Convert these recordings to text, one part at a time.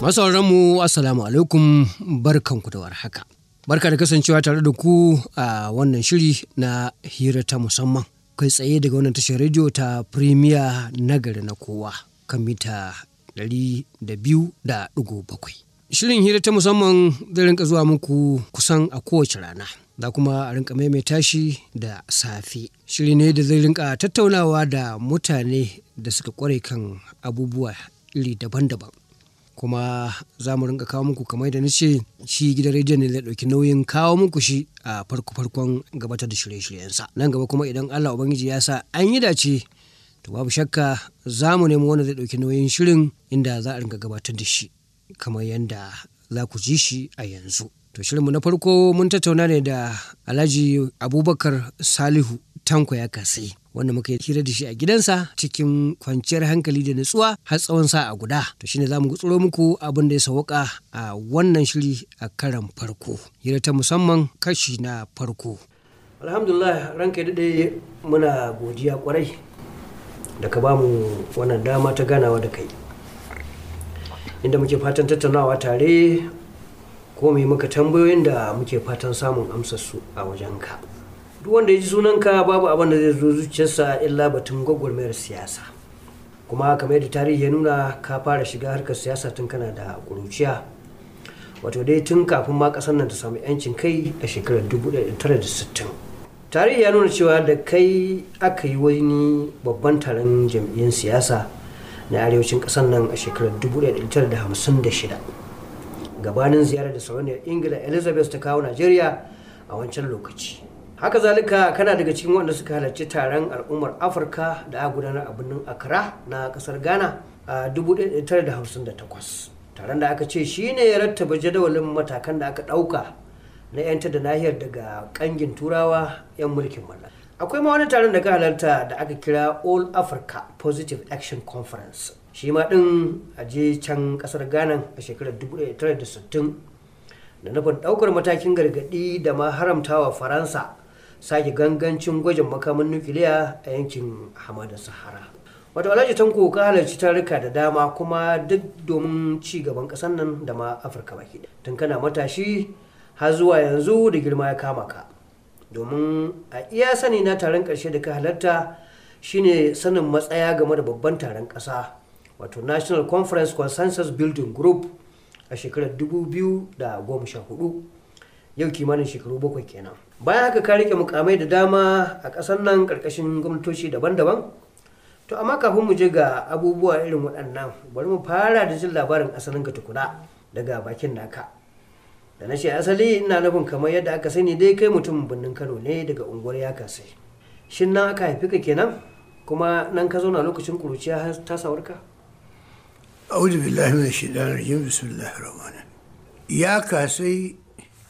Masu mu Assalamu alaikum barkanku da warhaka. Barka da kasancewa tare da ku a wannan shiri na hira ta musamman. Kai tsaye daga wannan tashar rediyo ta Premier nagari na kowa kan mita 200.7. Shirin hira ta musamman zai rinka zuwa muku kusan a kowace rana. Da kuma a rinka maimaita shi da safe. Shiri ne da zai rinka tattaunawa da mutane da suka kware kan abubuwa iri daban-daban. kuma za mu rinka kawo muku kamar da nace shi gidan rediyon ne zai ɗauki nauyin kawo muku shi a farko farkon gabatar da shirye-shiryensa nan gaba kuma idan Allah ubangiji ya sa an yi dace to babu shakka za mu nemi wanda zai ɗauki nauyin shirin inda za a rinka gabatar da shi kamar yadda za ku ji shi a yanzu to shirinmu na farko mun tattauna ne da alhaji abubakar salihu tanko ya kasai wanda muka yi hira da shi a gidansa cikin kwanciyar hankali da nutsuwa har tsawon sa'a guda to shine za mu gutsuro muku abin da ya sauka a wannan shiri a karan farko hira ta musamman kashi na farko alhamdulillah ranka daɗe muna godiya kwarai da ka bamu wannan dama ta ganawa da kai inda muke fatan tattaunawa tare ko mai maka tambayoyin da muke fatan samun amsar su a wajenka. duk wanda ya ji sunanka babu abin da zai zo zuciyarsa illa batun gwagwarmayar siyasa kuma kamar yadda tarihi ya nuna ka fara shiga harkar siyasa tun kana da ƙuruciya wato dai tun kafin ma ƙasar nan ta samu 'yancin kai a shekarar 1960 tarihi ya nuna cewa da kai aka yi wani babban taron jam'iyyar siyasa na arewacin ƙasar nan a shekarar 1956 gabanin ziyarar da sarauniyar ingila elizabeth ta kawo najeriya a wancan lokaci haka zalika kana daga cikin wanda suka halarci taron al'ummar afirka da aka gudanar a birnin accra na kasar ghana a 1958 taron da aka ce shine ya rattaba jadawalin matakan da aka ɗauka na 'yanta da nahiyar daga kangin turawa 'yan mulkin mallaka akwai ma wani taron da ka halarta da aka kira all africa positive action conference shi ma din a je can kasar ghana a shekarar 1960 da nufin ɗaukar matakin gargaɗi da ma haramtawa faransa sake gangancin gwajin makamin nukiliya a yankin hamadar sahara wato alhaji tanko ka halarci tarika da dama kuma duk domin ci gaban ƙasar nan da ma afirka baki tun kana matashi har zuwa yanzu da girma ya kama ka domin a iya sani na taron ƙarshe da ka halarta shine sanin matsaya game da babban taron ƙasa wato national conference consensus building group a shekarar 2014 yau kimanin shekaru bakwai kenan bayan haka ka rike mukamai da dama a ƙasar nan ƙarƙashin gwamnatoci daban-daban to amma kafin mu je ga abubuwa irin waɗannan bari mu fara da jin labarin asalin ka tukuna daga bakin naka da na ce asali ina nufin kamar yadda aka sani dai kai mutumin birnin kano ne daga unguwar ya kasai shin nan aka haifi ka kenan kuma nan ka zauna lokacin kuruciya ta sawarka أعوذ بالله من الشيطان الرجيم بسم الله الرحمن الرحيم يا كاسي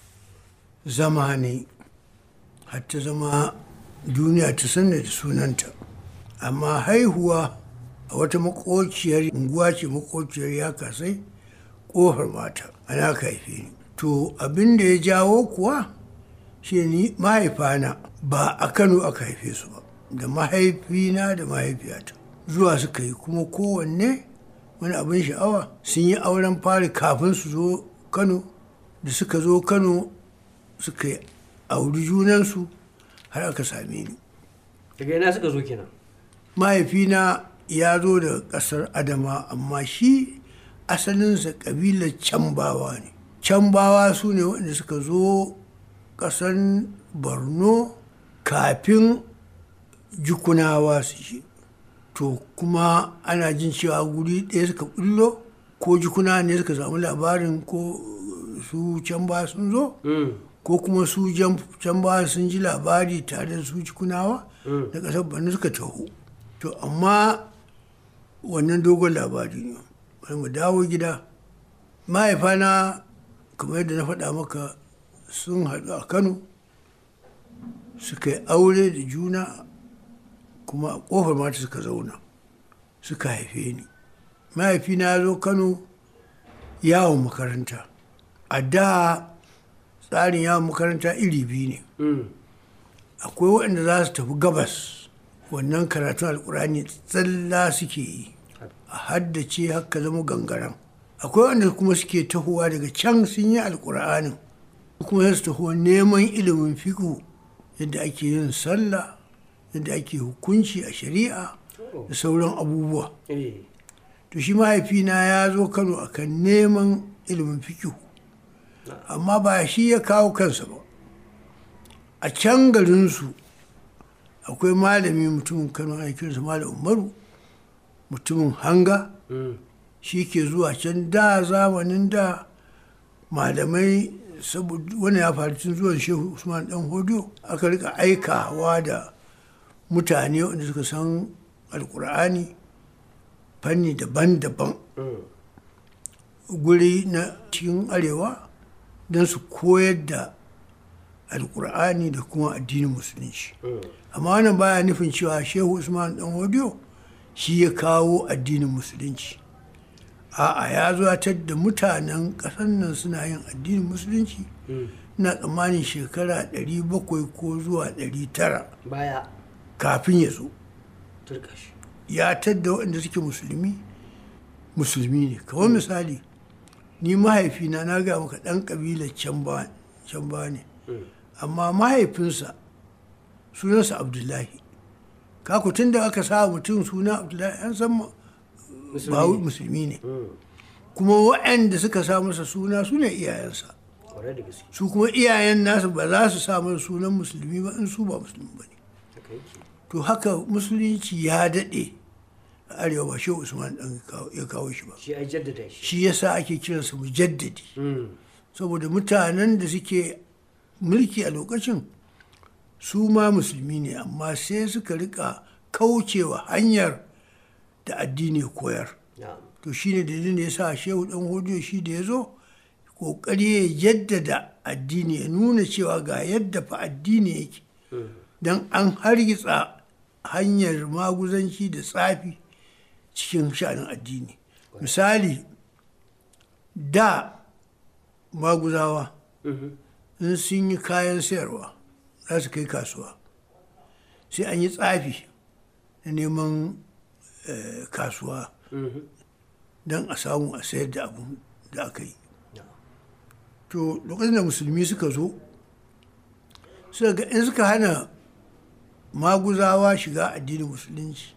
زماني حتى زما duniya ta sanna da sunanta amma haihuwa a wata makociyar unguwa ce makociyar ya kasai kofar mata ana ka haife ni to abin da ya jawo kuwa shi ni mahaifana ba a kano aka haife su ba da mahaifina da mahaifiyata zuwa suka yi kuma kowanne wani abin sha'awa sun yi auren fari kafin su zo kano da suka zo kano suka yi auri junansu har aka same ni daga ina suka zo kenan mahaifina ya zo da ƙasar adama amma shi asalinsa ƙabilar cambawa ne cambawa su ne waɗanda suka zo ƙasar borno kafin jukunawa su shi to kuma ana jin cewa guri ɗaya suka ɓullo ko jikuna ne suka samu labarin ko su can ba sun zo ko kuma su can ba sun ji labari tare da su jikunawa da ƙasar bani suka taho to amma wannan dogon labari ne bari mu dawo gida mahaifana kamar yadda na faɗa maka sun haɗu a kano suka yi aure da juna kuma a ƙofar mata suka zauna suka haife ni mahaifina ya zo kano yawon makaranta a da tsarin yawon makaranta iri biyu ne akwai waɗanda za su tafi gabas wannan karatun alkurani tsalla suke yi a haddace haka zama gangaren akwai wanda kuma suke tahowa daga can sun yi alkur'anin kuma su taho neman ilimin fiƙo yadda ake yin sallah yadda ake hukunci a shari'a da sauran abubuwa to shi mahaifina ya zo kano akan neman ilimin fiƙo amma ba shi ya kawo kansa ba a can garinsu akwai malami mutumin kano ana kiransa malam umaru mutumin hanga shi ke zuwa can da zamanin da malamai saboda wani ya faru tun zuwan shehu usman dan hodiyo aka rika aikawa da mutane wanda suka san alkur'ani fanni daban-daban guri na cikin arewa don su koyar da alkur'ani da kuma addinin musulunci amma wannan baya nufin cewa shehu usman dan hodiyo shi ya kawo addinin musulunci a'a ya zuwatar da mutanen ƙasar nan suna yin addinin musulunci na tsammanin shekara 700 ko zuwa 900 baya kafin ya zo turkashi ya tadda waɗanda suke musulmi musulmi ne kamar misali ni mahaifina na ga maka ɗan ƙabilar can ba ne amma mahaifinsa sunansa abdullahi kaku tun da aka sa mutum suna abdullahi an san ba musulmi ne kuma waɗanda suka sa masa suna su ne iyayensa kwarai da gaske su kuma iyayen nasu ba za su sa masa sunan musulmi ba in su ba musulmi ba ne haka yake to haka musulunci ya daɗe a arewa ba shehu usman ɗan ya kawo shi ba shi ai jaddada shi shi yasa ake kiransa mujaddadi saboda mutanen da suke mulki a lokacin su ma musulmi ne amma sai suka rika kaucewa hanyar da addini ya koyar na'am to shi ne dalilin da ya sa shehu ɗan hodiyo shi da ya zo ƙoƙari ya jaddada addini ya nuna cewa ga yadda fa addini yake don an hargitsa hanyar maguzanci da tsafi cikin sha'anin addini misali da maguzawa in sun yi kayan sayarwa za su kai kasuwa sai an yi tsafi na neman eh, kasuwa don a samu a sayar da abu da aka yi to lokacin da musulmi suka zo suka ga in suka hana maguzawa shiga addinin musulunci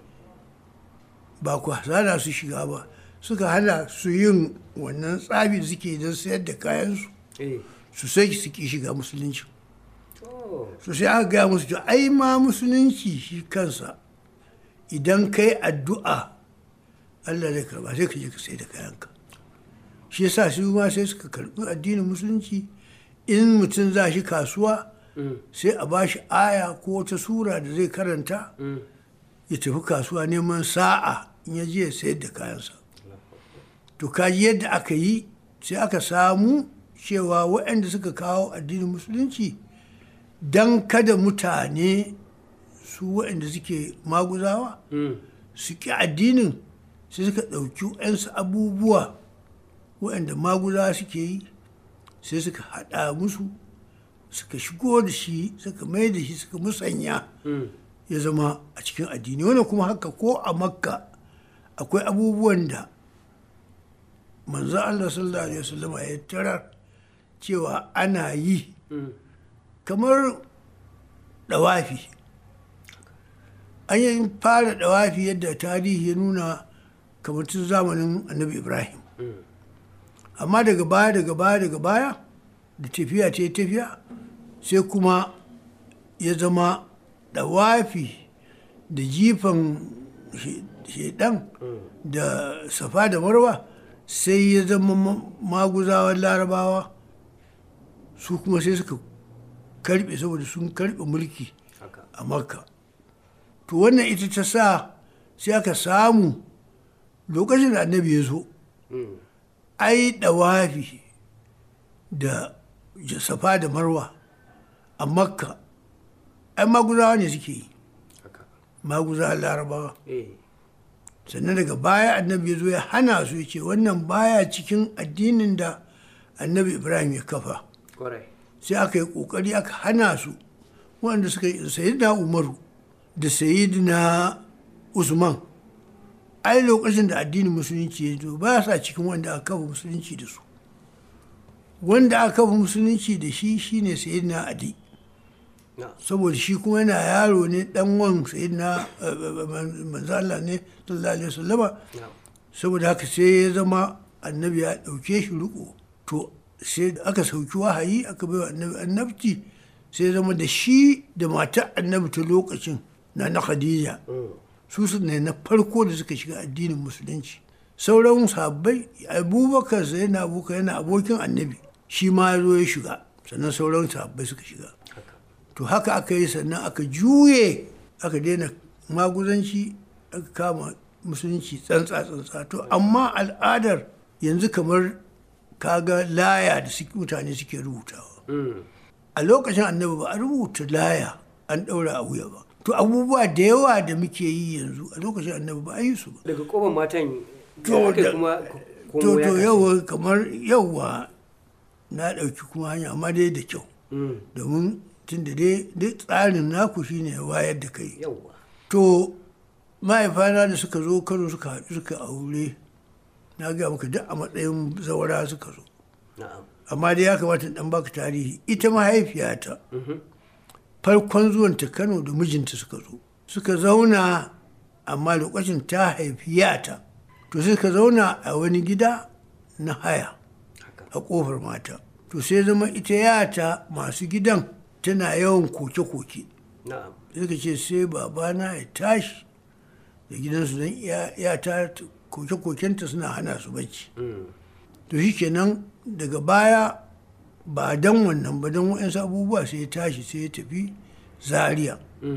ba ku hana su shiga ba suka hana su yin wannan tsabi da suke don sayar da kayansu eh su sai su ki shiga musulunci to so sai aka gaya musu to ai ma musulunci shi kansa idan kai addu'a Allah zai karba sai ka je ka sai da kayanka shi yasa su ma sai suka karbi addinin musulunci in mutum za shi kasuwa sai a ba shi aya ko wata sura da zai karanta ya tafi kasuwa neman sa'a in ya je ya sayar da kayansa to kaji yadda aka yi sai aka samu cewa waɗanda suka kawo addinin musulunci don kada mutane su waɗanda suke maguzawa su ƙi addinin sai suka ɗauki waɗansu abubuwa waɗanda maguzawa suke yi sai suka haɗa musu suka shigo da shi suka mai da shi suka musanya ya zama a cikin addini wannan kuma haka ko a makka akwai abubuwan da manzo Allah sallallahu alaihi wasallam ya tarar cewa ana yi kamar dawafi an yi fara dawafi yadda tarihi ya nuna kamar tun zamanin annabi ibrahim amma daga baya daga baya daga baya da tafiya ta yi tafiya sai kuma ya zama dawafi da jifan shedan da safa da marwa sai ya zama maguzawan larabawa su kuma sai suka karbe saboda sun karbe mulki haka a makka to wannan ita ta sa sai aka samu lokacin da annabi ya zo ai dawafi da safa da marwa a makka ai maguzawa ne suke yi haka maguzawa larabawa eh sannan daga baya annabi ya zo ya hana su ya ce wannan baya cikin addinin da annabi ibrahim ya kafa kwarai sai aka yi kokari aka hana su waɗanda suka yi sayidina umaru da sayidina usman ai lokacin da addinin musulunci ya zo ba sa cikin wanda aka kafa musulunci da su wanda aka kafa musulunci da shi shine sayyidina ali saboda shi kuma yana yaro ne dan wan sayyidina manzo Allah ne sallallahu alaihi wasallama saboda haka sai ya zama annabi ya dauke shi riko to sai aka sauki wahayi aka bai wa annabi annabci sai ya zama da shi da matar annabi ta lokacin na na khadija su su ne na farko da suka shiga addinin musulunci sauran sabbai abubakar sai na abubakar yana abokin annabi shi ma ya zo ya shiga sannan sauran sabbai suka shiga to haka aka yi sannan aka juye aka daina maguzanci aka kama musulunci tsantsa tsantsa to amma al'adar yanzu kamar kaga laya da mutane suke rubutawa a lokacin annabi ba a rubuta laya an ɗaura a wuya ba to abubuwa da yawa da muke yi yanzu a lokacin annabi ba a yi su ba daga koban matan to aka kuma to to yawa kamar yawa na ɗauki kuma hanya amma dai da kyau domin tun da dai duk tsarin naku shine wayar da kai yawa to mahaifana da suka zo kano suka haɗu suka aure na gaya maka duk a matsayin zawara suka zo na'am amma dai ya kamata in dan baka tarihi ita mahaifiyata farkon zuwanta kano da mijinta suka zo suka zauna amma lokacin ta haifi yata to suka zauna a wani gida na haya a kofar mata to sai zama ita yata masu gidan tana yawan koke-koke na'am suka ce sai babana ya tashi da gidansu don yata koke-kokenta suna hana su bacci to shi kenan daga baya ba don wannan ba don waɗansu abubuwa sai ya tashi sai ya tafi zaria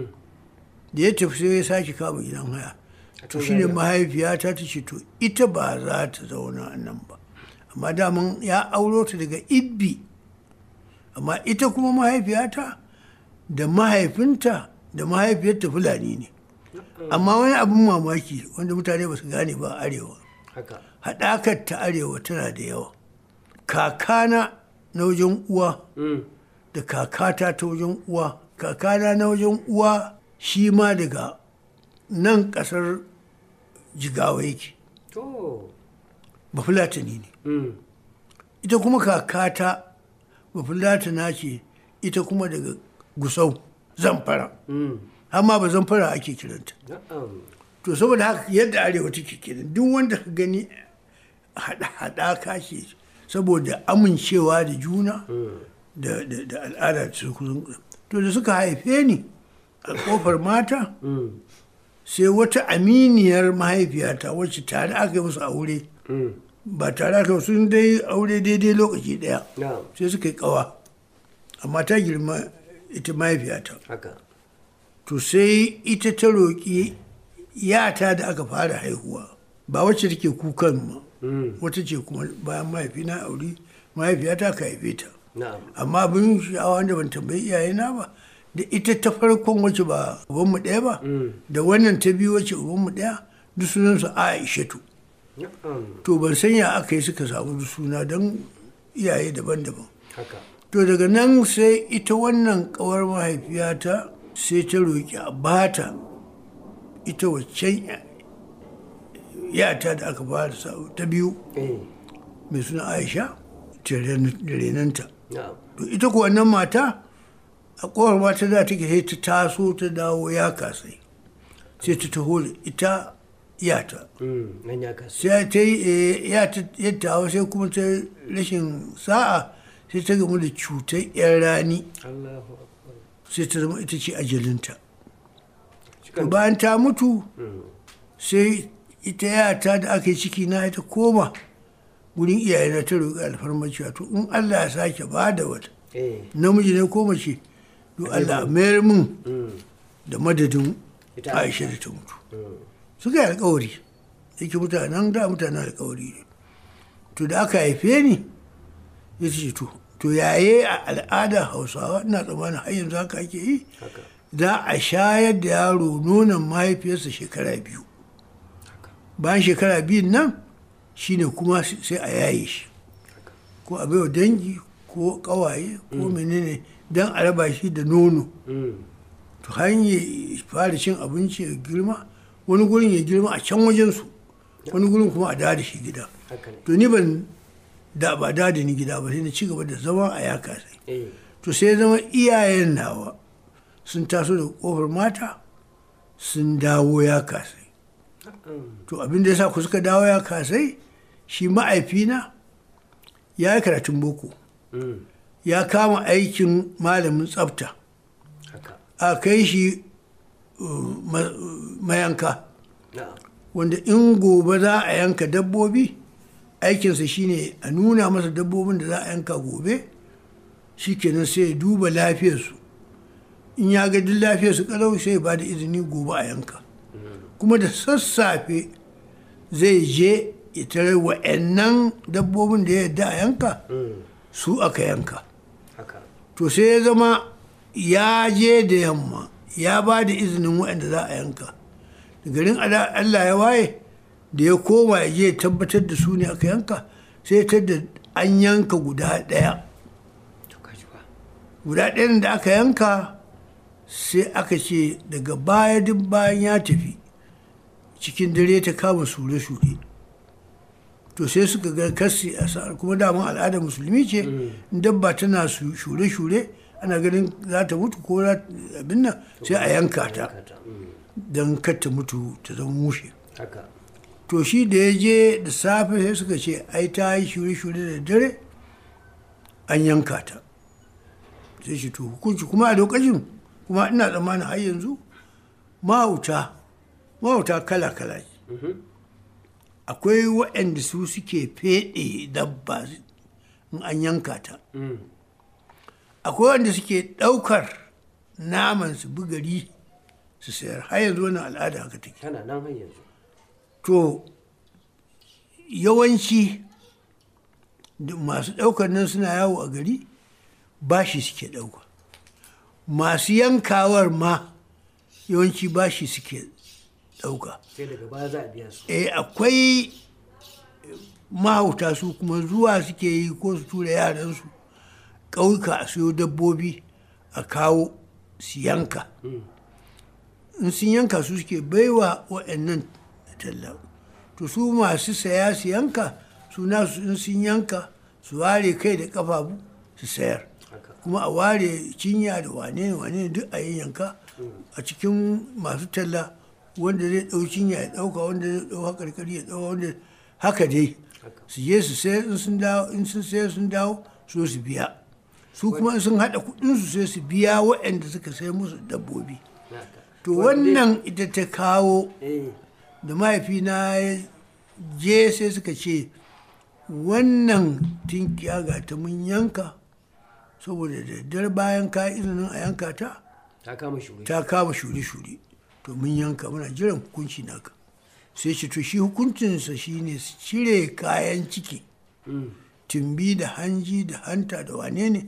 da ya tafi sai ya sake kama gidan haya to shi ne mahaifiyata ta ce to ita ba za ta zauna a nan ba amma daman ya auro ta daga ibbi amma ita kuma mahaifiyata da mahaifinta da mahaifiyarta fulani ne amma wani abin mamaki wanda mutane ba su gane ba a arewa haka haɗakar ta arewa tana da yawa kakana na wajen uwa da kakata ta wajen uwa kakana na wajen uwa shi ma daga nan ƙasar jigawa yake to bafulatani ne mm. ita kuma kakata bafulatana ce ita kuma daga gusau zamfara Mm. amma ba zamfara ake kiranta na'am to saboda haka yadda arewa take kenan duk wanda ka gani haɗaka ce saboda amincewa da juna da, da, da al'ada ta kusan to da suka haife ni a kofar mata Mm. sai wata aminiyar mahaifiyata wacce tare aka yi musu aure Mm. ba tare aka sun dai aure daidai lokaci ɗaya na'am sai suka yi ƙawa amma ta girma ita mahaifiyata haka to sai ita ta roƙi yata da aka fara haihuwa ba wacce take kukan ma Mm. wata ce kuma bayan mahaifina aure mahaifiyata ka haife ta na'am amma abin sha'awa da ban tambayi iyayena ba da ita ta farkon wacce ba ubanmu ɗaya ba da wannan ta biyu wacce ubanmu ɗaya duk sunansu aishatu na'am to ban san ya aka yi suka samu duk suna don iyaye daban-daban haka to daga nan sai ita wannan kawar mahaifiyata sai ta roƙi a bata ita waccan ya- yata da aka fara sa ta biyu eh mai suna aisha ta ren- da renanta na'am to ita kuwa wannan mata a kowar mata da take sai ta taso ta dawo ya kasai sai ta taho da ita yata Mm. nan ya kasu sai ta yi eh, ya ta yadda hawa sai kuma ta rashin sa'a sai ta gamu da cutar yan rani Allahu akbar sai ta zama ita ce ajalinta to cikin bayan ta mutu Mm. sai ita yata da aka yi ciki na ita koma wurin iyayena ta roƙi alfarmar cewa to in Allah ya sake ba da wata eh namiji ne ko mace to Allah a mayar min Mm. da madadin Ita Aisha da ta mutu Mm. suka yi alkawari yake mutanen da mutanen alkawari ne to da aka haife ni ya ce to to yaye a al'ada hausawa ina tsammanin har yanzu haka ake yi haka za a shayar da yaro nonon mahaifiyarsa shekara biyu bayan shekara biyun nan shine kuma sai a yaye shi ko a baiwa dangi ko kawaye ko menene don a raba shi da nono Mm. to hanyar fara cin abinci ya girma wani gurin ya girma a can wajensu wani gurin kuma a dawo da shi gida haka ne to ni ban da ba dawo da ni gida ba sai na ci gaba da zama a ya kasai eh to sai ya zama iyayen nawa sun taso da kofar mata sun dawo ya kasai to abin da ya sa ku suka dawo ya kasai shi ma'aifina ya yi karatun boko Mm. ya kama aikin malamin tsafta haka a kai shi uh, ma- mayanka na'am wanda in gobe za a yanka dabbobi aikinsa shine a nuna masa dabbobin da za a yanka gobe shikenan sai ya duba lafiyarsu in ya ga duk lafiyarsu kalau sai ya ba da izini gobe a yanka kuma da sassafe zai je ya tare wa'annan dabbobin da ya yarda a yanka Mm. su aka yanka haka to sai ya zama ya je da yamma ya ba da izinin waɗanda za a yanka da garin ala- allah ya waye da ya koma ya je ya tabbatar da su ne aka yanka sai ya tadda an yanka guda ɗaya to kaji ba guda ɗayan da aka yanka sai aka ce daga baya duk bayan ya tafi cikin dare ta kama shure-shure to sai suka ga kasi a sa'ar kuma daman al'adar musulmi ce in dabba tana su- shure-shure ana ganin za ta mutu ko za ta- abin nan sai a yanka ta Kata. Mm. don kar ta mutu ta zama mushe haka to shi da ya je da safe sai suka ce ai ta yi shure-shure da dare an yanka ta sai shi to hukunci kuma a lokacin kuma ina tsammanin har yanzu mahauta mahauta kala-kala ne. Mhm. akwai waɗanda su suke feɗe dabba in an yanka ta Mm. akwai wanda suke ɗaukar naman su bugari su sayar har yanzu wannan al'ada haka take tana nan har yanzu to yawanci da masu ɗaukar nan suna yawo a gari bashi suke ɗauka masu yankawar ma yawanci bashi suke ɗauka sai daga baya za a biya su eh akwai mahauta su kuma zuwa suke yi ko su tura yaransu ƙauyuka a siyo dabbobi a kawo su yanka in sun yanka su suke baiwa waɗannan talla to su masu saya su yanka su nasu in sun yanka su ware kai da ƙafafu su sayar haka kuma a ware cinya da wane ne wane ne duk a yi yanka a cikin masu talla wanda zai ɗau cinya ya ɗauka wanda zai ɗau haƙarƙari ya ɗauka wanda haka dai su je su sayar in sun dawo in sun sayar sun dawo so su biya su kuma in sun haɗa kuɗinsu sai su biya waɗanda suka sai musu dabbobi haka to wannan ita ta kawo eh da mahaifina ya je sai suka ce wannan tinkiya ga ta mun yanka saboda da daddare bayan ka yi izinin a yanka ta ta kama shuri ta kama shure-shure to mun yanka muna jiran hukunci naka sai ce to shi hukuncinsa shine su cire kayan ciki Mm. tumbi da hanji da hanta da wane ne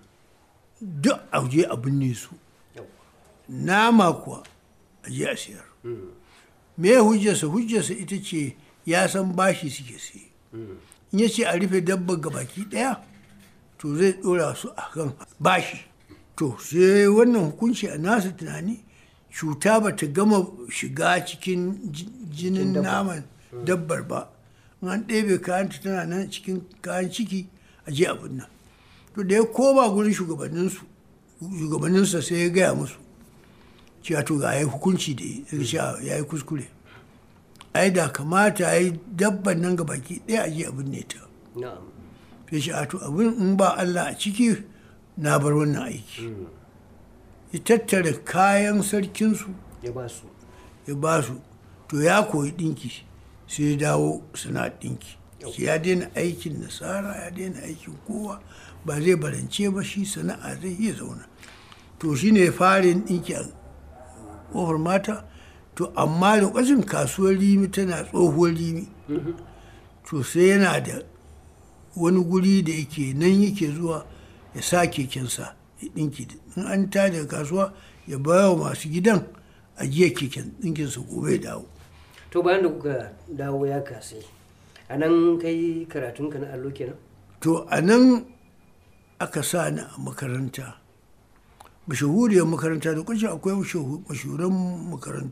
duk a je a binne su Yau. nama kuwa a je a siyar me hujjarsa hujjarsa ita ce ya san bashi suke siye in ya ce a rufe dabba ga baki daya to zai dora su a kan bashi to sai wannan hukunci a nasa tunani cuta ba ta gama shiga cikin ji- jinin naman dabbar ba in an ɗebe kayanta tana nan cikin kayan ciki a je abin nan to da ya koma gurin shugabanninsu shugabanninsa sai ya gaya musu cewa to ga ya yi hukunci da yi sai cewa ya yi kuskure ai da kamata ya yi dabban nan ga baki ɗaya a je abin ne ta na'am sai shi a to abin in ba Allah a ciki na bar wannan aiki ya tattara kayan sarkinsu ya ba su ya ba su to ya koyi ɗinki sai ya dawo suna ɗinki shi ya daina aikin nasara ya daina aikin kowa ba zai barance ba shi sana'a zai iya zauna to shi ne fara yin ɗinki a ƙofar mata to amma lokacin kasuwar rimi tana tsohuwar rimi to sai yana da wani guri da yake nan yake zuwa ya sa kekensa ya ɗinki in an ta daga kasuwa ya baya wa masu gidan ajiya keken ɗinkinsa gobe ya dawo to bayan da kuka dawo ya kasai a nan kai karatunka na allo kenan to a nan aka sa ni a makaranta mashahuriyar makaranta da kwanci akwai mashahu- mashahuran makarantu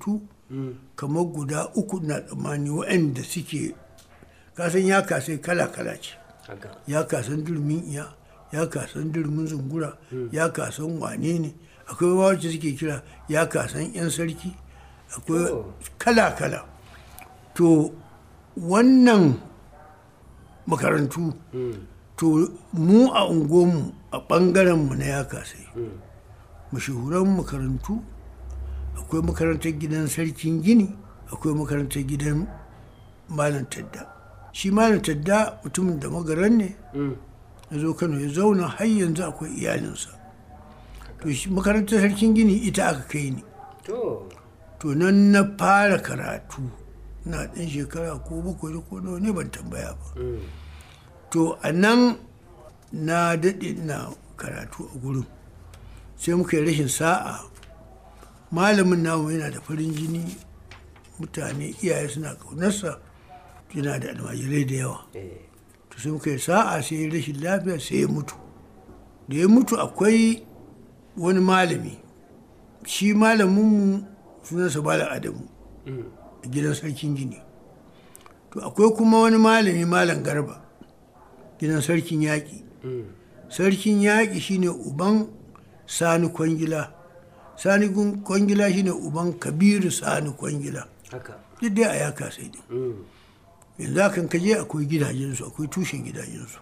kamar guda uku na tsammani waɗanda suke kasan ya kasai kala-kala ce ya kasan durmin iya ya kasan durmin zungura ya kasan wane ne akwai wacce suke kira ya kasan 'yan sarki akwai kala-kala to wannan makarantu to mu a unguwanmu a ɓangarenmu na ya kasai mashahuran makarantu akwai makarantar gidan sarkin gini akwai makarantar gidan malam tadda shi malam tadda mutumin da magaran ne ya zo kano ya zauna har yanzu akwai iyalinsa to shi makarantar sarkin gini ita aka kai ni to nan na fara karatu na ɗan shekara ko bakwai ko nawa ne ban tambaya ba to a nan na daɗe na karatu a gurin sai muka yi rashin sa'a malamin namu yana da farin jini mutane iyaye suna ƙaunarsa yana da almajirai da yawa to sai muka yi sa'a sai ya rashin lafiya sai ya mutu da ya mutu akwai wani malami shi malaminmu sunansa malam adamu a gidan sarkin gini to akwai kuma wani malami malam garba gidan sarkin yaƙi sarkin yaƙi shine uban sani kwangila sani kwangila shine uban kabiru sani kwangila duk dai a yaka sai din yanzu akan kaje akwai gidajensu akwai tushen gidajensu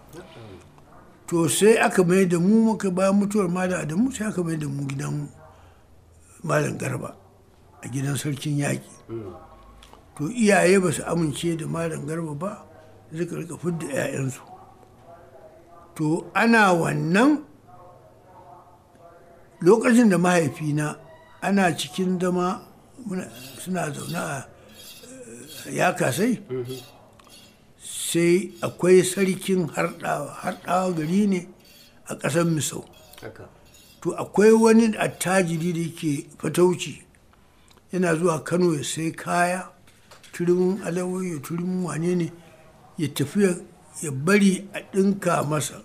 to sai aka mai da mu muka bayan mutuwar malam adamu sai aka mai da mu gidan malam garba a gidan sarkin yaƙi to iyaye ba su amince da malam garba ba suka rika fidda 'ya'yansu to ana wannan lokacin da mahaifina ana cikin zama suna zaune a ya kasai sai akwai sarkin harɗawa harɗawa gari ne a ƙasar misau to akwai wani attajiri da yake fatauci yana zuwa kano ya sai kaya turimin alawai ya turimin wane ne ya tafi ya bari a ɗinka masa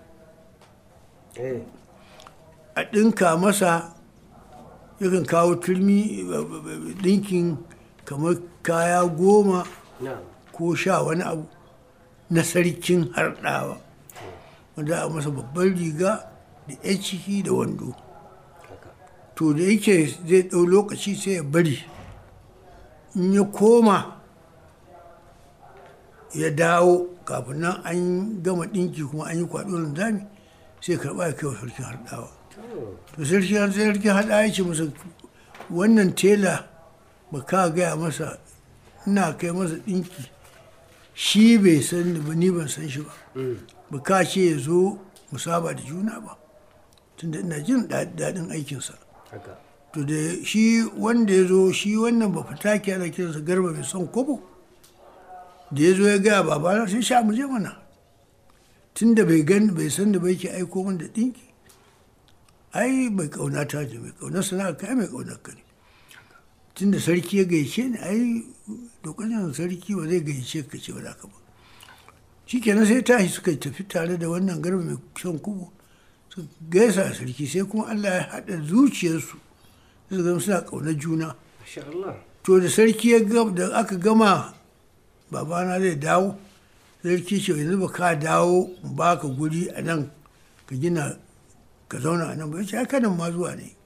a ɗinka masa yakan kawo turmi ɗinkin kamar kaya goma ko sha wani abu na sarkin harɗawa wanda a masa babban riga da ya ciki da wando to da yake zai ɗau lokaci sai ya bari in ya koma ya dawo kafin nan an gama ɗinki kuma an yi kwaɗo zami sai karɓa ya kai wa sarkin harɗawa to sarkin sarkin harɗawa ya ce masa wannan tela ba ka gaya masa ina kai masa ɗinki shi bai san ni ba ni ban san shi ba ba ka ce ya zo mu saba da juna ba tunda ina jin daɗin aikinsa to da shi wanda ya zo shi wannan ba fita ke ana kiransa garba mai son kobo da ya zo ya gaya babana sai sha mu je mana tun da bai gan bai san da bai ke aiko min da ɗinki ai bai kauna ta ce mai kaunar sana'a kai mai kaunar ka ne tun da sarki ya gaishe ni ai lokacin sarki ba zai gaishe ka ce ba za ka ba shi kenan sai tashi suka tafi tare da wannan garba mai son kubo su gaisa sarki sai kuma allah ya haɗa zuciyarsu su zama suna ƙaunar juna to da sarki ya da aka gama babana zai dawo sarki ce yanzu ba ka dawo ba ka guri a nan ka gina ka zauna a nan ba ya ce aka nan ma zuwa ne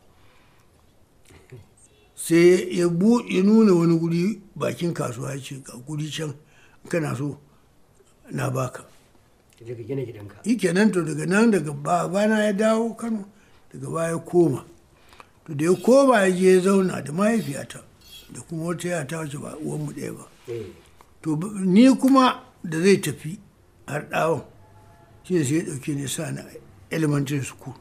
sai ya buɗe nuna wani guri bakin kasuwa ya ce ga guri can kana so na baka yi kenan to daga nan daga babana ya dawo kano daga baya koma to da ya koma ya je ya zauna da mahaifiyata da kuma wata yata wacce ba uwanmu ɗaya ba to ni kuma da zai tafi har ɗawon shi sai ya ɗauke ne sa na elementary school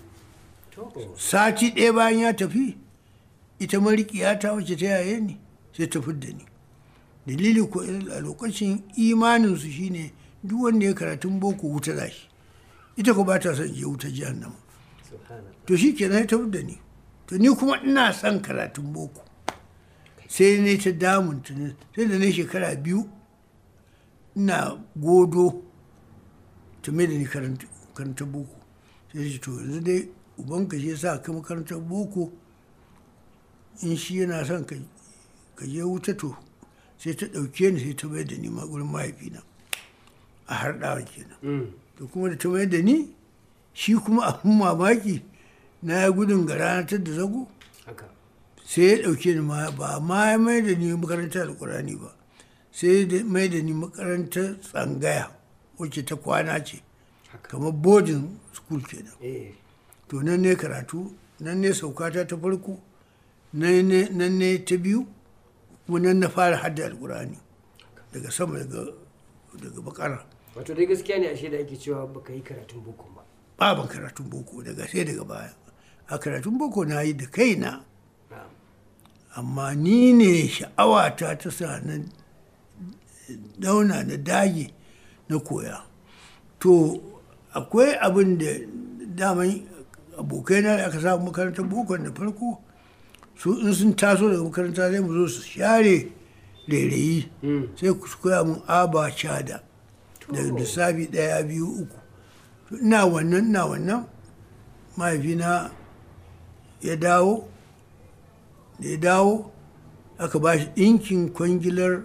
sati ɗaya bayan ya tafi ita marikiyata wacce ta yaye ni sai ta fidda ni dalili ko a lokacin imaninsu shine duk wanda ya karatun boko wuta za shi ita ko ba ta son je wuta jahannama to shi ke ta fidda ni to ni kuma ina son karatun boko sai ne ta damun tuni sai da na shekara biyu ina godo ta mai da ni karanta boko sai to yanzu dai ubanka shi sa ka makarantar boko in shi yana son ka ka je wuta to sai ta ɗauke ni sai ta mai da ni ma gurin mahaifina a harɗawa kenan Mm. to kuma da ta mai da ni shi kuma abin mamaki na ya gudun gara na da zago haka sai ya ɗauke ni ma ba ma ya mai da ni makarantar alkurani ba sai ya mai da ni makarantar tsangaya wacce ta kwana ce haka kamar boarding school kenan eh to nan ne karatu nan ne saukata ta farko nan ne nan ne ta biyu kuma nan na fara hadda alkurani daga sama daga daga bakara wato dai gaskiya ne ashe da ake cewa baka yi karatun boko ba baban karatun boko daga sai daga baya a karatun boko na yi da kaina na'am amma ni ne sha'awata ta sa na dauna na dage na koya to akwai abin da daman abokaina da aka samu makarantar boko da farko su in sun taso daga makaranta zai mu zo su share rairayi Mm. sai ku koya mun aba cada da lissafi ɗaya biyu uku To ina wannan ina wannan mahaifina ya dawo da ya dawo aka ba shi ɗinkin kwangilar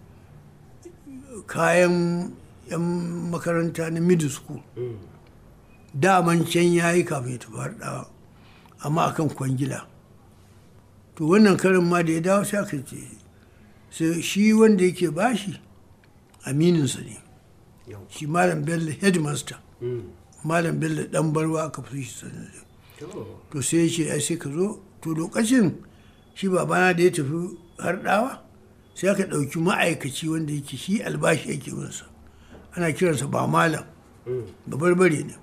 kayan 'yan makaranta na middle school Mm. daman can ya yi kafin ya tafi harɗawa amma akan kwangila to wannan karin ma da ya dawo sai aka ce sai shi wanda yake bashi amininsa ne yau shi malam bello headmaster Mm. malam bello dan barwa aka fi shi sanar da to to sai ya ce ai sai ka zo to lokacin shi babana da ya tafi harɗawa sai aka ɗauki ma'aikaci wanda yake shi albashi yake winsa ana kiransa ba malam Mm. da barbare ne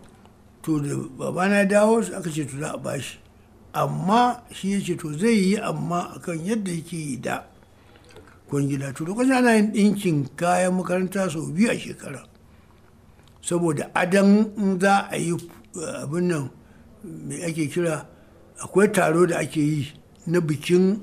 to da babana ya dawo sai aka ce to za a bashi amma shi ya ce to zai yi amma akan yadda yake yi da kwangila to lokacin ana yin ɗinkin kayan makaranta sau biyu a shekara saboda adan in za a yi uh, abin nan mai ake kira akwai taro da ake yi na bikin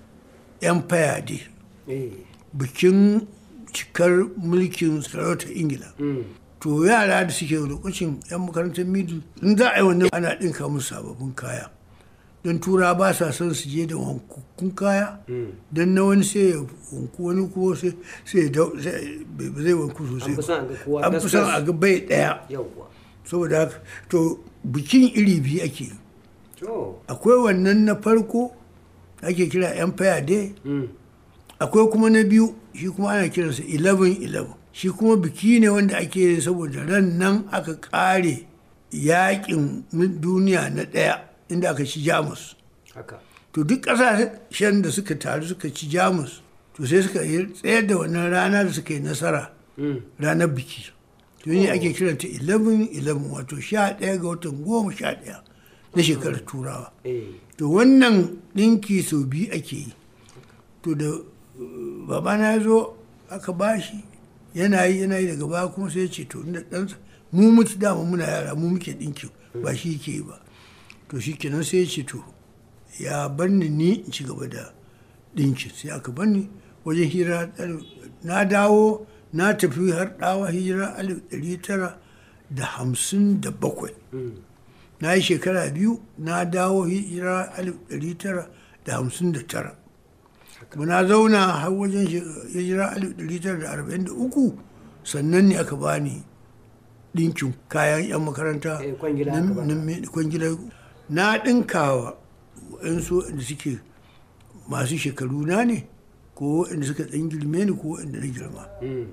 empire day eh bikin cikar mulkin sarautar ingila Mm. to yara da suke lokacin 'yan makarantar middle in za a yi wannan ana ɗinka musu sababbin kaya don tura ba sa son su je da wankukkun kaya Mm. don na wani sai ya wanku wani kuma sai sai ya dau- sai- bai ba zai wanku sosai An fi son a ga kowa an fi son tas-tas. a ga bai ɗaya yauwa saboda haka to bikin iri biyu ake yi to akwai wannan na farko ake kira empire day Mm. akwai kuma na biyu shi kuma ana kiransa 11-11 shi kuma biki ne wanda ake yi saboda ran nan aka kare yakin duniya na ɗaya inda aka ci jamus haka to duk ƙasashen da suka taru suka ci jamus to sai suka yi tsayar da wannan rana da suka yi nasara Mm. ranar biki to ne ake kiranta 11-11 wato 11 ga watan goma sha ɗaya na shekarar turawa eh to wannan ɗinki sau biyu ake yi to da uh, babana ya zo aka bashi yana yi yana yi daga baya kuma sai ya ce to inda ɗansa mu mutu dama muna yara mu muke ɗinki ba shi ke yi ba to shi kenan sai ya ce to ya bar ni ni in ci gaba da ɗinki sai aka bar ni wajen hira ɗari- na dawo na tafi har ɗawa hijira alif ɗari tara da hamsin da bakwai Mm. na yi shekara biyu na dawo hijira alif ɗari tara da hamsin da tara kuma na zauna har wajen she- hijira alif ɗari tara da arba'in da uku sannan ne aka bani ɗinkin kayan 'yan makaranta Eh, kwangila na- aka baka. na me- kwangilar na ɗinkawa waɗansu waɗanda suke masu shekaru na ne ko waɗanda suka ɗan girme ni ko waɗanda na girma Mm.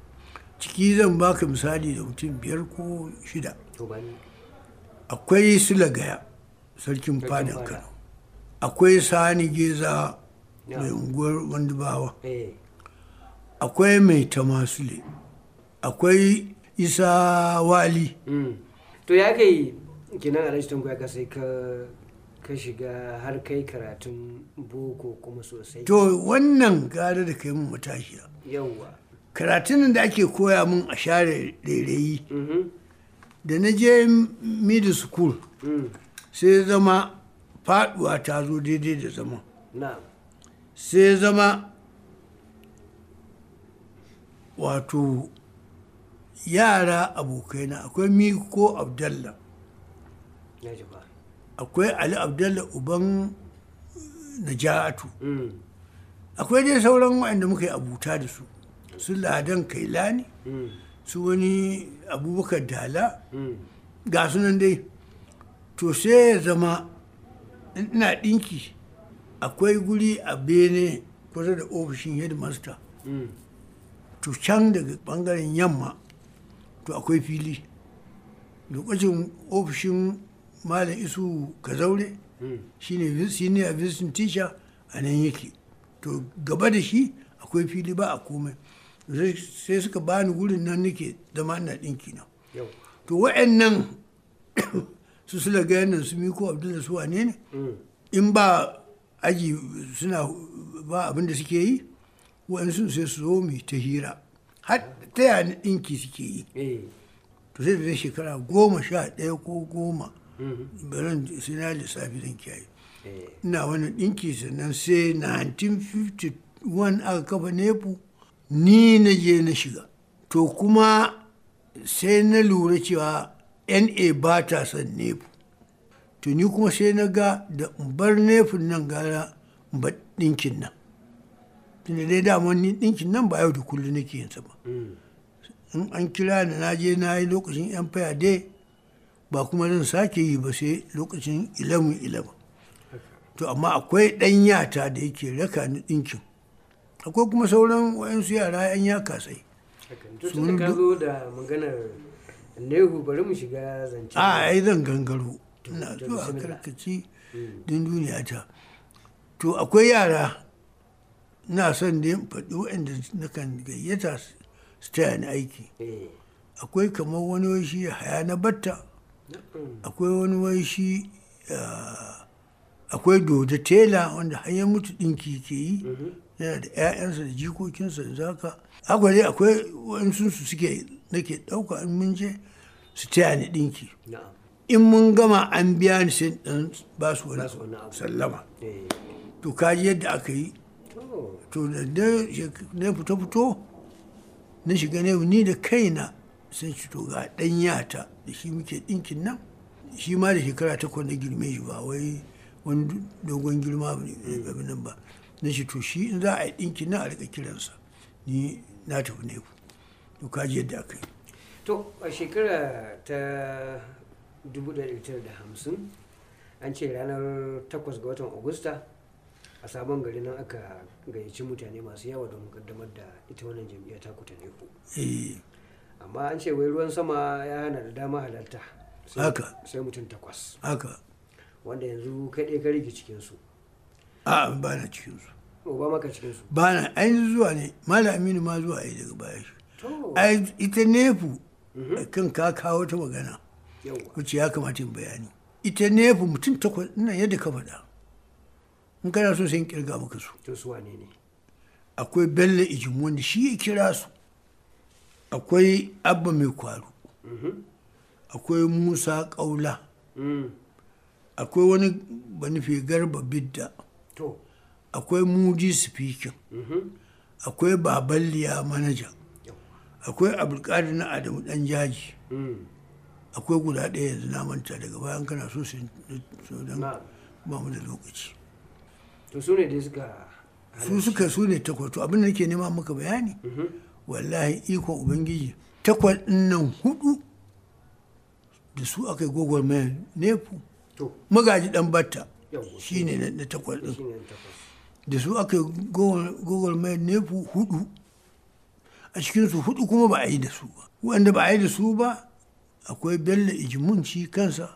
ciki zan baka misali da mutum biyar ko shida to ba ni akwai silagaya sarkin Sarkin fadin fada. kano akwai sani geza Ya. mai unguwar wandubawa eh akwai mai tamasule akwai isa wali Mm. to ya kai kinan alhaji tanko ya sai ka ka shiga har kai karatun boko kuma sosai to wannan gara da kai mun matashiya yauwa karatun da ake koya mun a share rairayi Mhm. da na je middle school Mm. sai zama faduwa ta zo daidai da zama na'am sai zama wato yara abokaina akwai miko abdallah ya ji ba akwai ali abdallah uban najatu Mm. akwai dai sauran waɗanda muka yi abuta da su su ladan kailani su wani abubakar dala ga sunan dai to sai ya zama ina ɗinki akwai guri a bene kusa da ofishin headmaster to can daga ɓangaren yamma to akwai fili lokacin ofishin malam isu kazaure shine senior visiting teacher a nan yake to gaba da shi akwai fili ba a komai sai suka bani wurin nan nake zama ina ɗinki na to wa'annan su sula ga nan su miko abdul su wane ne in ba aji suna ba abin da suke yi wa'ansu sai su zo mu ta hira har ta yana ɗinki suke yi to sai da shekara goma sha ɗaya ko goma baran sai na lissafi zan kiyaye ina wani ɗinki sannan sai 1951 aka kafa nepu ni na je na shiga to kuma sai na lura cewa na ba ta son nepu to ni kuma sai na ga da bar nefun nan gara ba ɗinkin nan tunda dai daman ni ɗinkin nan ba yau da kullum nake yin sa ba in an kira ni na je na yi lokacin yan faya dai ba kuma zan sake yi ba sai lokacin 11-11 to amma akwai ɗan yata da yake raka ni ɗinkin akwai kuma sauran wayansu yara yan ya kasai tun da ka zo da maganar nehu bari mu shiga zance a ai zan gangaro ina zuwa karkaci din duniya ta to akwai yara na son da faɗi waɗanda na kan gayyata su taya ni aiki akwai kamar wani wai shi haya na batta akwai wani wai shi akwai doda tela wanda hanyar mutu ɗinki ke yi yana da 'ya'yansa da jikokinsa da zaka akwai dai akwai waɗansu su suke nake ɗauka in mun je su taya ni ɗinki in mun gama an biya ni sai ɗan ba su wani sallama to kaji yadda aka yi to da na fito fito na shiga ne ni da kaina sun ci to ga ɗan yata da shi muke ɗinkin nan shi ma da shekara takwas na girme shi ba wai wani dogon girma ba ne nan ba na shi to shi in za a yi ɗinkin nan a rika kiransa ni na tafi ne to kaji yadda aka yi to a shekara ta 1950 an ce ranar 8 ga watan agusta a sabon gari nan aka gayyaci mutane masu yawa don kaddamar da ita wannan jam'iyyar ta kuta neku amma an ce wai ruwan sama ya hana da dama halarta haka sai mutum takwas haka wanda yanzu kai ɗaya ka rige cikinsu a ba na cikinsu ba maka cikinsu ba na ainihin zuwa ne malam aminu ma zuwa yi daga baya shi to ai ita nefu kan ka kawo ta magana yawa wacce ya kamata in bayani ita nefu mutum takwas ina yadda ka faɗa in kana so sai in kirga maka su to su wane ne akwai bello ijin wanda shi ya kira su akwai abba mai kwaro akwai musa ƙaula Mm, akwai wani banufe garba bidda to akwai mudi speaking mhm, akwai baballiya manaja yawa akwai abulkadir na adamu dan jaji Mm, akwai guda ɗaya yanzu na manta daga bayan kana so su so don na ba mu da lokaci to su ne dai suka su suka su ne takwas to abin da nake nema maka bayani Mhm, wallahi ikon ubangiji takwas ɗin nan hudu da su aka yi gwagwarmayar nefu to magaji dan batta yawa shi ne na- na takwas ɗin shi ne takwas da su aka yi gwagwarmayar nefu hudu a cikinsu hudu kuma ba a yi da su ba wanda ba a yi da su ba akwai bello ijimun shi kansa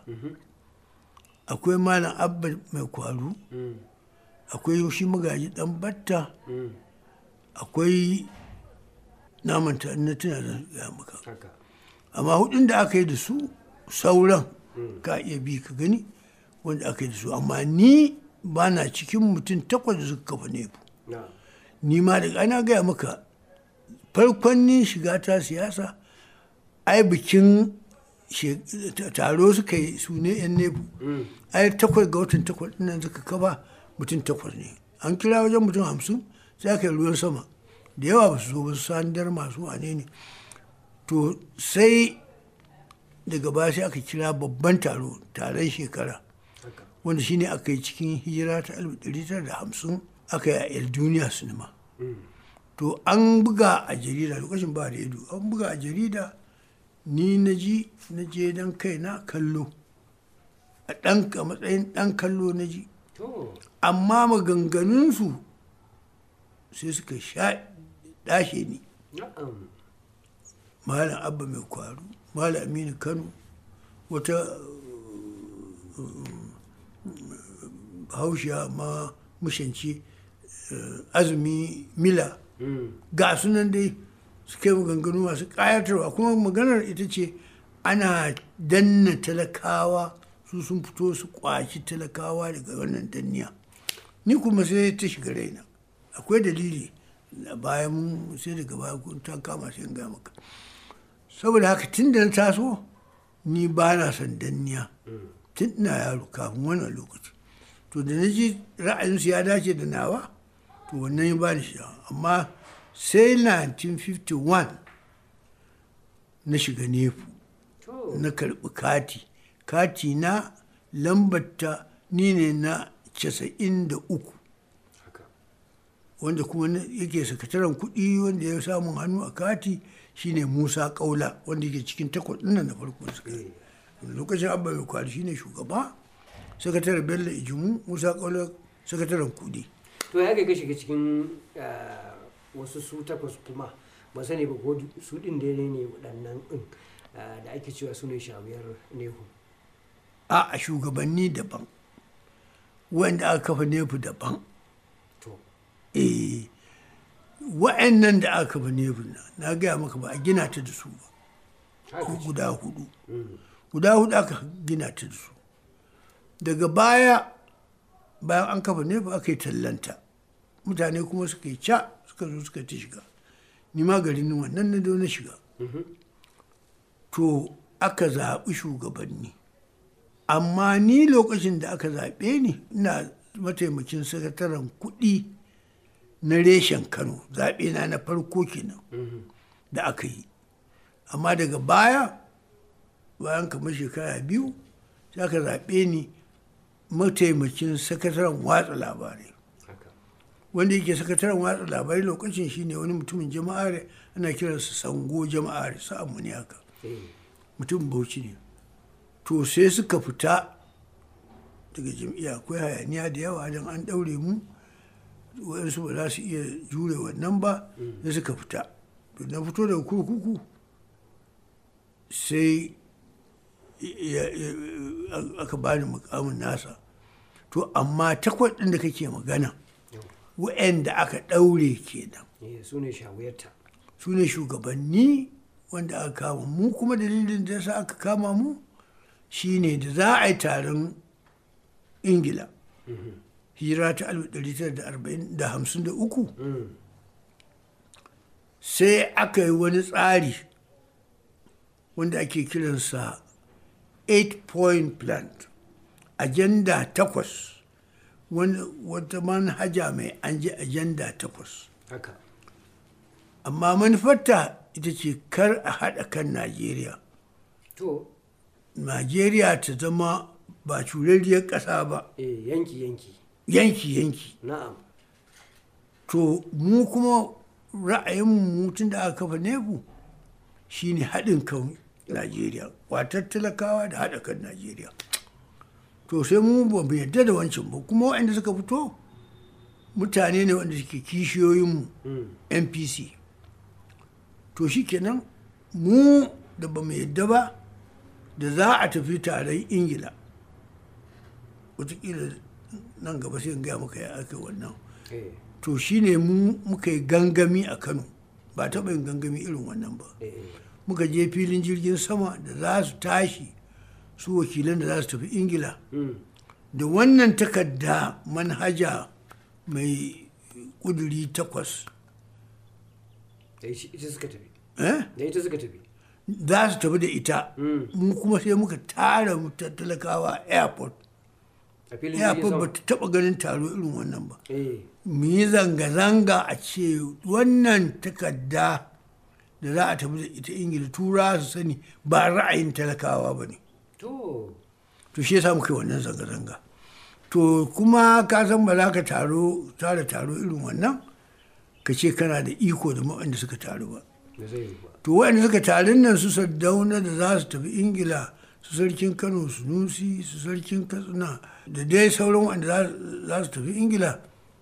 akwai malam abba mai kwaru Mm, akwai shi magaji dan batta mm, akwai namanta na tuna da ya maka haka amma hudun da aka yi da su sauran ka iya bi ka gani wanda aka yi da su amma ni ba na cikin mutum takwas da suka kafa nefu na ni ma daga ana gaya maka farkon ni shiga ta siyasa ai bikin she- taro suka yi su ne yan nefu Mm, ai takwas ga watan takwas ɗin nan suka kafa mutum takwas ne an kira wajen mutum hamsin sai aka yi ruwan sama da yawa ba su zo ba su sandar masu wane ne to sai daga baya sai aka kira babban taro taron shekara haka wanda shine aka yi cikin hijira ta 1950 aka yi a el duniya sinima to an buga a jarida lokacin ba redu an buga a jarida ni na ji na je don kai na kallo a ɗan a matsayin ɗan kallo na ji to amma maganganunsu sai suka sha ɗashe ni na'am malam abba mai kwaru malam aminu kano wata haushiya ma mushanci azumi mila Mm. ga sunan dai suka yi maganganu masu ƙayatarwa kuma maganar ita ce ana danna talakawa su sun fito su kwaci talakawa daga wannan danniya ni kuma sai ta shiga raina akwai dalili a bayan mun sai daga baya kun ta kama sai in ga maka saboda haka tun da na taso ni ba na son danniya tun ina yaro kafin wannan lokaci to da na ji ra'ayinsu ya dace da nawa to wannan ya bani shi amma sai 1951 na shiga nefu to na karɓi kati kati na lambata ni ne na 93 haka wanda kuma na- yake sakataren kuɗi wanda ya samun hannu a kati shine musa kaula wanda yake cikin takwas ɗin nan na farko da suka yi lokacin abba mai kwari shine shugaba sakataren bello ijimu musa kaula sakataren kuɗi to ya kai ka shiga cikin ah, wasu su takwas kuma ba sani ba ko du- su din da ne waɗannan din ah, da ake cewa su ne shawiyar nehu a a shugabanni daban wanda aka kafa nefu daban to eh wa'annan da aka kafa nefu na na gaya maka ba a gina ta da su ba haka ce. guda hudu Mm. guda hudu aka gina ta da su daga baya bayan an kafa nefu aka yi tallanta mutane kuma suka yi ca suka zo suka ta shiga ni ma garin wannan na zo na shiga Mhm. to aka zaɓi shugabanni amma ni lokacin da aka zaɓe ni ina mataimakin sakataren kuɗi na reshen kano zaɓe na na farko kenan Mhm. da aka yi amma daga baya bayan kamar shekara biyu sai aka zaɓe ni mataimakin sakataren watsa labarai haka wanda yake sakataren watsa labarai lokacin shine wani mutumin jama'are ana kiransa sango jama'are sa'anmu ne haka eh mutum bauchi ne to sai suka fita daga jam'iyya akwai hayaniya da yawa don an ɗaure mu waɗansu ba za su iya jure wannan ba sai suka fita to na fito daga kurkuku sai ya- ya- aka bani mukamin nasa to amma takwas ɗin da kake magana wa'anda aka ɗaure kenan eh su ne shawiyarta su ne shugabanni wanda aka kama mu kuma dalilin da sa aka kama mu shine da za a yi taron ingila hira ta 1953 Mm. sai aka yi wani tsari wanda ake kiransa eight point plan agenda takwas wani- wata manhaja mai an ji agenda takwas haka amma manufarta ita ce kar a haɗa kan najeriya to najeriya ta zama ba curarriyar ƙasa ba eh yanki yanki yanki-yanki na'am to mu kuma ra'ayin tun da aka kafa nefu shine haɗin kan najeriya watar talakawa da haɗa kan najeriya to sai mu ba mu yarda da wancan ba kuma waɗanda suka fito mutane ne wanda suke kishiyoyinmu Mm. npc to shikenan mu da ba mu yadda ba da za a tafi taron ingila wataƙila nan gaba sai in gaya maka ya aka wannan eh to shine mu muka yi gangami a kano ba taɓa yin gangami irin wannan ba eh muka je filin jirgin sama da za su tashi su wakilan da za su tafi ingila Mm. da wannan takarda manhaja mai ƙuduri takwas da shi- ita suka tafi eh? da ita suka tafi za su tafi da ita Mm. mu kuma sai muka tara mu ta- talakawa a airport a filin jirgin airport ba sama ta taba ganin taro irin wannan ba eh mu yi zanga-zanga a ce wannan takarda da za a tafi da ita ingila tura su sani ba ra'ayin talakawa ba ne to to shi yasa muka yi wannan zanga-zanga to kuma ka san ba za ka taro tara taro irin wannan ka ce kana da iko da waɗanda suka taru ba da zai yi ba to waɗanda suka tarin nan su sardauna da za su tafi ingila su sarkin kano su nusi su sarkin katsina da dai sauran waɗanda za- za su tafi ingila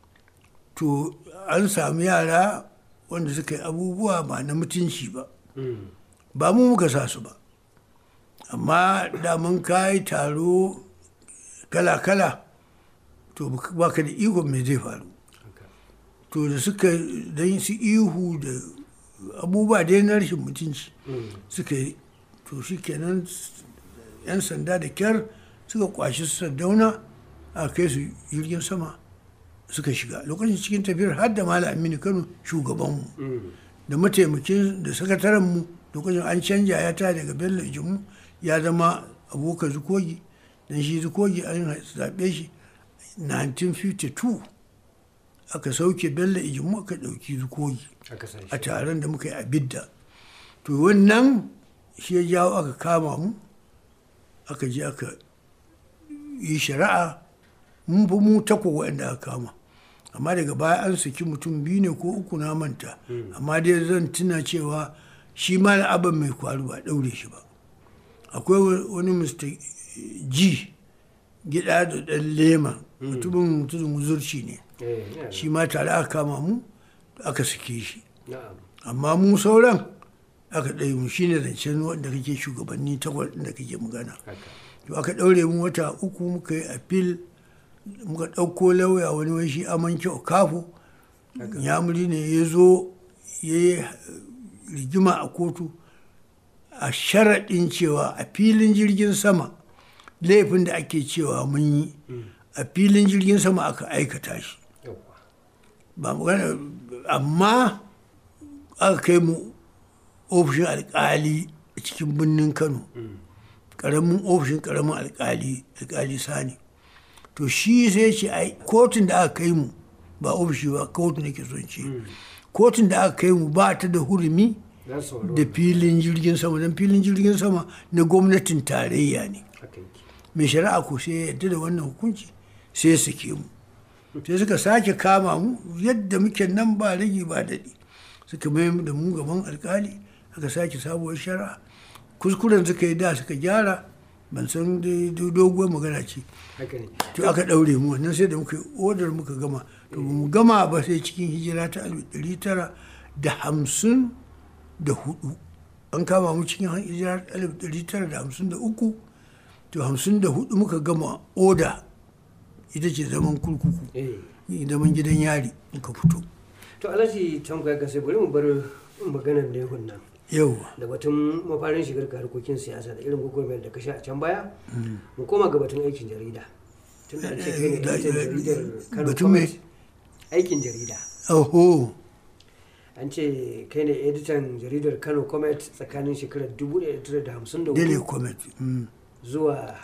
to an sami yara wanda suka yi abubuwa ba na mutunci ba ba mu muka sa su ba amma da mun kayi taro kala-kala to ba ka da ikon me zai faru haka to da suka don su ihu da abubuwa dai na rashin mutunci suka yi to shi kenan yan sanda da kyar suka kwashi su sardauna a kai su jirgin sama suka shiga lokacin cikin tafiyar har da malam aminu kano shugabanmu da mataimakin da sakatarenmu lokacin an canja ya ta daga bello jimu ya zama abokan zukogi don shi zukogi an zaɓe shi 1952 aka sauke bello ijimu aka ɗauki zukogi aka sa a shi taron da muka yi a bidda to wannan shi ya jawo aka kama mu aka je aka yi shari'a mun fi mu tako waɗanda aka kama amma daga baya an saki mutum biyu ne ko uku na manta amma dai zan tuna cewa shi ma na abin mai kwaru ba ɗaure shi ba akwai wani mr g gida da ɗan lema mutumin mutumin wuzurci ne eh yana shi ma tare aka kama mu aka sake shi na'am amma mu sauran aka ɗaya mu shine zancen wanda kake shugabanni takwas ɗin da kake magana haka to aka ɗaure mu wata uku muka yi appeal muka ɗauko lauya wani wani shi amanke okafo yamuri ne ya zo ya yi rigima a kotu a sharaɗin cewa a filin jirgin sama laifin da ake cewa mun yi a filin jirgin sama aka aikata shi yawwa ba magana amma aka kai mu ofishin alkali a cikin birnin kano karamin ofishin karamin alkali alkali sani to shi sai ce ai kotun da aka kai mu ba ofishi ba kotu nake son ce kotun da aka kai mu ba ta da hurumi za su sauraro da filin jirgin sama don filin jirgin sama na gwamnatin tarayya ne haka yake mai shari'a ko sai ya yarda da wannan hukunci sai ya sake mu sai suka sake kama mu yadda muke nan ba rage ba daɗi suka mai da mu gaban alkali aka sake sabuwar shari'a kuskuren suka yi da suka gyara ban san dai doguwar magana ce haka ne to aka ɗaure mu wannan sai da muka yi odar muka gama to ba mu gama ba sai cikin hijira ta alif ɗari tara da hamsin da hudu an kama mu cikin hijira ta alif ɗari tara da hamsin da uku to hamsin da hudu muka gama oda ita ce zaman kurkuku eh zaman gidan yari muka fito to alhaji tambaya ga sai bari mu bar maganar lehun nan yauwa da batun mafarin shigar ka harkokin siyasa da irin gwagwarmayar da ka sha a can baya mu koma ga batun aikin jarida tun da an ce kai ne Da- editan jaridar Kano batun me? Comment. aikin jarida oho an ce kai ne editan jaridar kano comet tsakanin shekarar 1954 daily comment mm, zuwa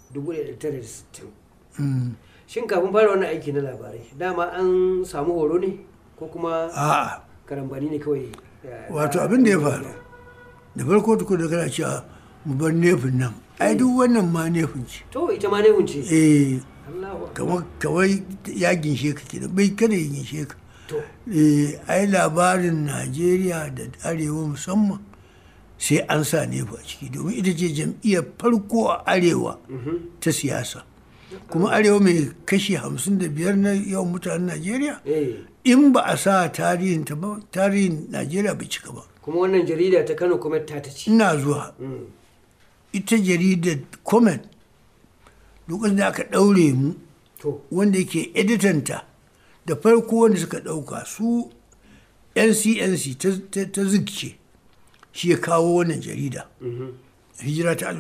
1960 mm. shin kafin fara wannan aiki na labarai dama an samu horo ne ko kuma a'a karambani ne kawai eh, wato abin da ya faru da farko tukun da kana cewa mu bar nefin nan ai duk wannan ma nefin ce to ita ma ne hunce eh Allahu akbar. kamar kawai ya ginshe ka kenan bai kada ya ginshe ka to eh ai labarin najeriya da arewa musamman sai an sa nefa a ciki domin ita ce jam'iyyar farko a arewa ta siyasa kuma arewa mai kashi hamsin da biyar na yawan mutanen najeriya eh in ba a sa tarihin ta ba tarihin najeriya bai cika ba kuma wannan jarida ta kano comet ta ta ci ina zuwa Mm. ita jaridar comment lokacin da aka ɗaure mu to wanda yake editanta da farko wanda suka ɗauka su ncnc ta- ta- ta zikce shi ya kawo wannan jarida mhm. hijira ta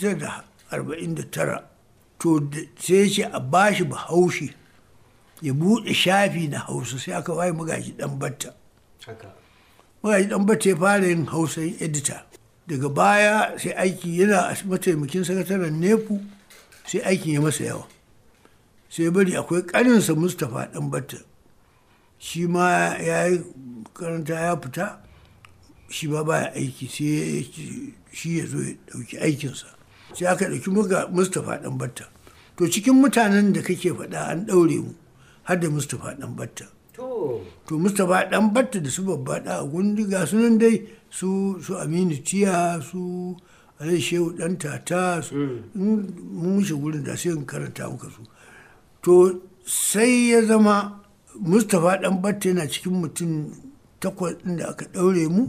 1949 to da- sai ya ce a bashi bahaushe ya buɗe shafi na hausa sai aka waye magaji ɗan batta haka magaji ɗan batta ya fara yin hausa edita daga baya sai aiki yana a mataimakin sakataren nepu sai aikin ya masa yawa sai bari akwai ƙaninsa mustapha ɗan batta shi ma ya yi karanta ya fita shi ba baya aiki sai ya ce shi ya zo ya ɗauki aikinsa sai aka ɗauki muga mustapha ɗan batta to cikin mutanen da kake faɗa an ɗaure mu har da mustapha ɗan batta to to mustapha ɗan batta da su babba ɗa a gundi ga su nan dai su su aminu tiya su alai shehu ɗan tata su in mun wuce gurin da sai in karanta muka su to sai ya zama mustapha ɗan batta yana cikin mutum takwas ɗin da aka ɗaure mu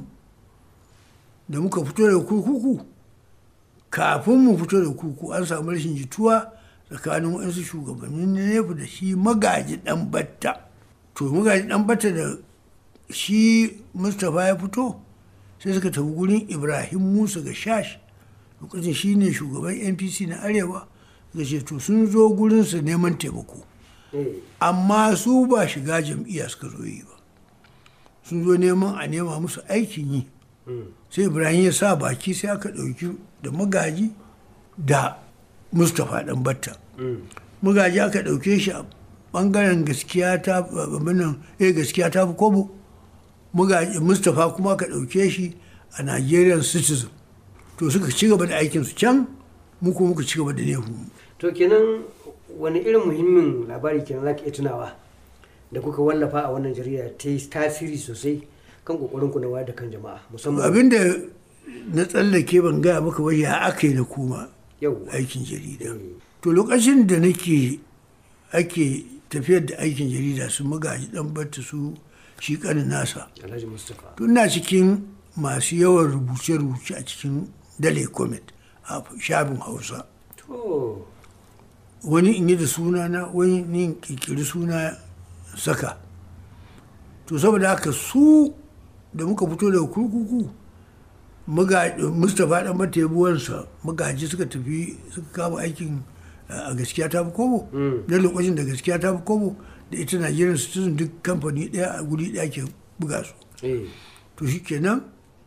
da muka fito daga kurkuku kafin mu fito da kurkuku an samu rashin jituwa tsakanin waɗansu shugabannin nefu da shi magaji ɗan batta to magaji ɗan batta da shi mustapha ya fito sai suka tafi gurin ibrahim musa ga shash lokacin shi ne shugaban npc na arewa suka ce to sun zo gurinsa neman taimako eh amma su ba shiga jam'iyya suka zo yi ba sun zo neman a nema musu aikin yi sai ibrahim ya sa baki sai aka ɗauki da magaji da mustapha ɗan batta magaji aka ɗauke shi a ɓangaren gaskiya ta abinan eh gaskiya ta fi kobo magaji mustapha kuma aka ɗauke shi a nigerian citizen to suka ci gaba da aikinsu can mu kuma muka ci gaba da nehu to kenan wani irin muhimmin labari kenan za ka iya tunawa da kuka wallafa a wannan jarida ta yi tasiri sosai kan kokarin ku na wayar da kan jama'a musamman abinda na tsallake ban gaya maka ba ya aka yi na koma yau aikin jarida to lokacin da nake ake tafiyar da aikin jarida su magaji dan batta su shi kanin nasa alhaji mustapha tun na cikin masu yawan rubuce-rubuce a cikin dale comet a shafin hausa to wani in yi da suna na wani ni in kirkiri suna saka to saboda haka su da muka fito daga kurkuku muga- mustapha dan mata yabuwansa magaji suka tafi suka kama aikin a gaskiya ta fi kobo na lokacin da gaskiya ta fi kobo da ita nigerian citizen duk kamfani daya a guri daya ke buga su eh to shi kenan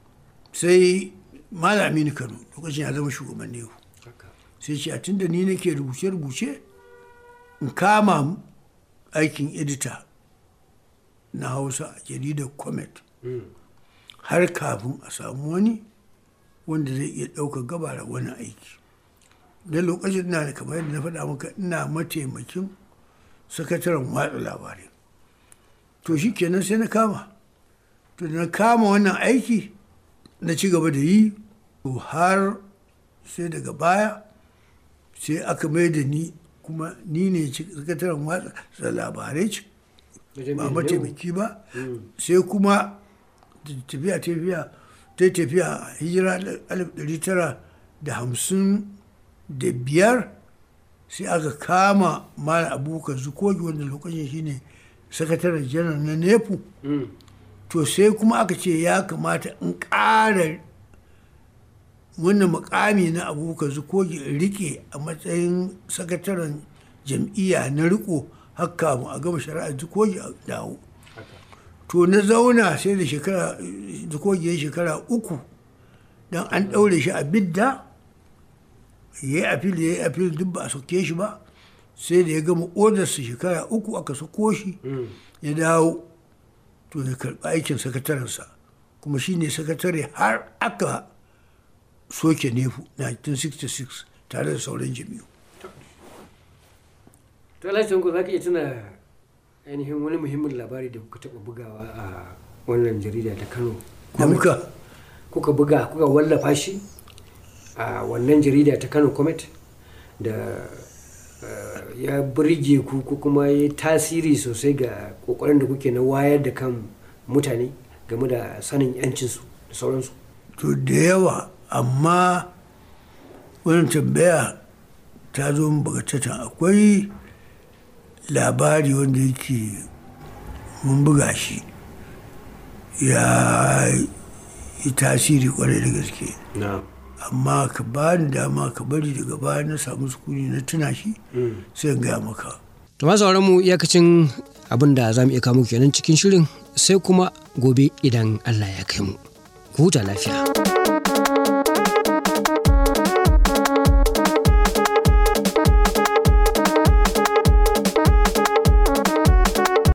sai malami ni kano lokacin ya zama shugaban nehu haka sai ce a tunda ni nake rubuce-rubuce in kama aikin edita na hausa a jaridar comet har kafin a samu wani wanda zai iya ɗaukar gabara wani aiki da lokacin ina da kamar yadda na faɗa maka ina mataimakin sakataren watsa labarai to shi kenan sai na kama to da na kama wannan aiki na ci gaba da yi to har sai daga baya sai aka mai da ni kuma ni ne ci- sakataren watsa labarai ci wajen ba mai mataimaki ba sai kuma da tafiya tafiya ta yi tafiya a hijira alif ɗari tara da hamsin da biyar sai aka kama mara abubakar zukogi wanda lokacin shine sakataren janar na nepu Mm. to sai kuma aka ce ya kamata in ƙara wannan mukami na abubakar zukogi in rike a matsayin sakataren jam'iyya na riko haka mu a gama shari'ar zukogi a dawo haka to na zauna sai da shekara zukogi ya shekara uku don an ɗaure shi a bidda ya yi afil ya yi afil duk ba a sauke shi ba sai da ya gama odarsa shekara uku aka sako shi ya dawo to ya karɓi aikin sakatarensa kuma shi ne sakatare har aka soke nefu 1966 tare da sauran jami'u to alhaji tanko za ka iya tuna ainihin wani muhimmin labari da kuka taɓa bugawa a wannan jarida ta kano da muka kuka buga kuka wallafa shi a wannan jarida ta kano comet da eh, ya burge ku ko kuma ya yi tasiri sosai ga kokarin da kuke na wayar da kan mutane game da sanin yancinsu da sauransu to da yawa amma wani tambaya ta zo min bagatatan akwai labari wanda yake mun buga shi ya yi tasiri kwarai da gaske na amma ka ba ni dama ka bari daga baya na samu sukuni na tuna shi sai in gaya maka to ma sauran mu iyakacin abin da za mu iya kamo kenan cikin shirin sai kuma gobe idan allah ya kai mu ku huta lafiya